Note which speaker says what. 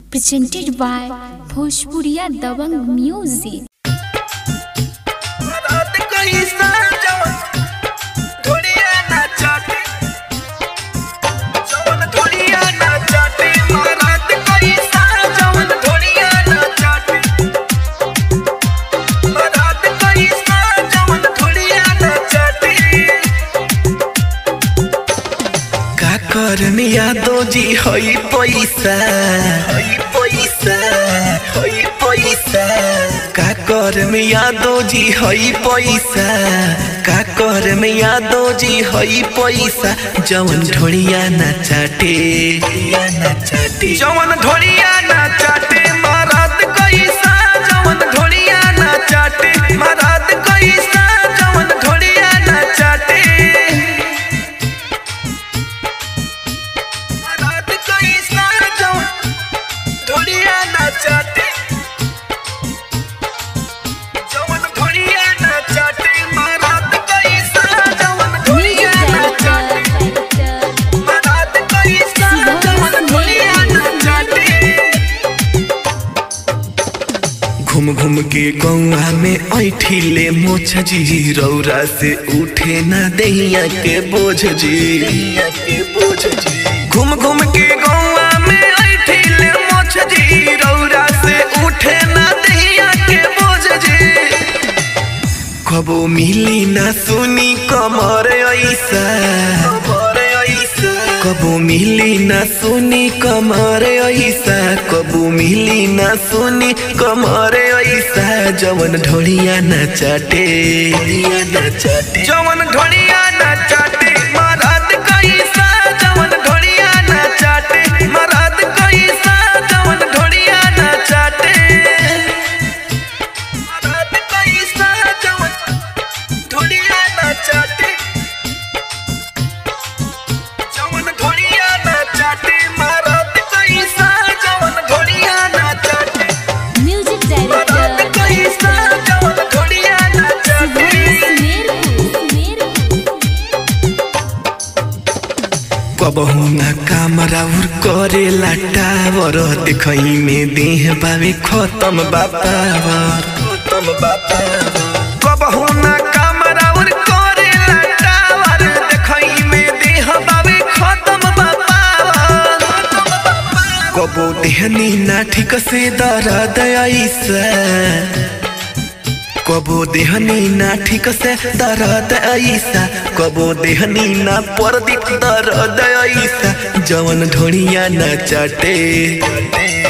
Speaker 1: presented by Bhojpuriya Dabang Music.
Speaker 2: रात कहीं साजन ढोलिया ना चाटे जवन ढोलिया ना चाटे रात कहीं साजन ढोलिया ना चाटे रात कहीं साजन ढोलिया ना चाटे का करनी यादो जी हई पैसा हई पैसा हई पैसा का करनी यादो जी हई पैसा का करनी यादो जी हई पैसा जवन ढोलिया ना चाटे ना चाटे जवन ढोलिया ना चाटे महाराज कैसा जवन ढोलिया ना चाटे महाराज कैसा जवन ढोलिया ना चाटे रात कोई साजो ढोलिया नाचाते जवन ढोलिया नाचाते महारात कोई साजो ढोलिया नाचाते महारात कोई साजो ढोलिया नाचाते घूम घूम के गौआ में ऐठिले मोछ जी रौरा से उठे ना दैया के बोझ जी के बोझ जी घूम घूम के गौआ में ऐठिले मोछ जी रौरा से उठे ना दैया के बोझ जी कबो मिली ना सुनी कमर ऐसा कबो मिली ना सुनी कमर ऐसा कबो मिली ना सुनी कमर ऐसा जवन ढोलिया ना चाटे जवन ढोलिया ना चाटे महाराज कैसा जवन ढोलिया ना चाटे महाराज कैसा जवन ढोलिया ना चाटे महाराज कैसा जवन ढोलिया ना चाटे जवन ढोलिया ना चाटे महाराज कैसा जवन ढोलिया ना चाटे
Speaker 1: Music
Speaker 2: महाराज
Speaker 1: director
Speaker 2: कैसा जवन ढोलिया ना चाटे कबहू ना काम राउर करेला टावर देखई में देह बावे खत्म बापावर खत्म बापावर कबहू ना काम राउर करेला टावर देखई में देह बावे खत्म बापावर कबो देहनी ना ठीक से दर्द ऐसा कबो देहनी ना ठीक से दर्द ऐसा कबो देहनी ना परदीप दर्द ऐसा जवन ढोड़िया ना चाटे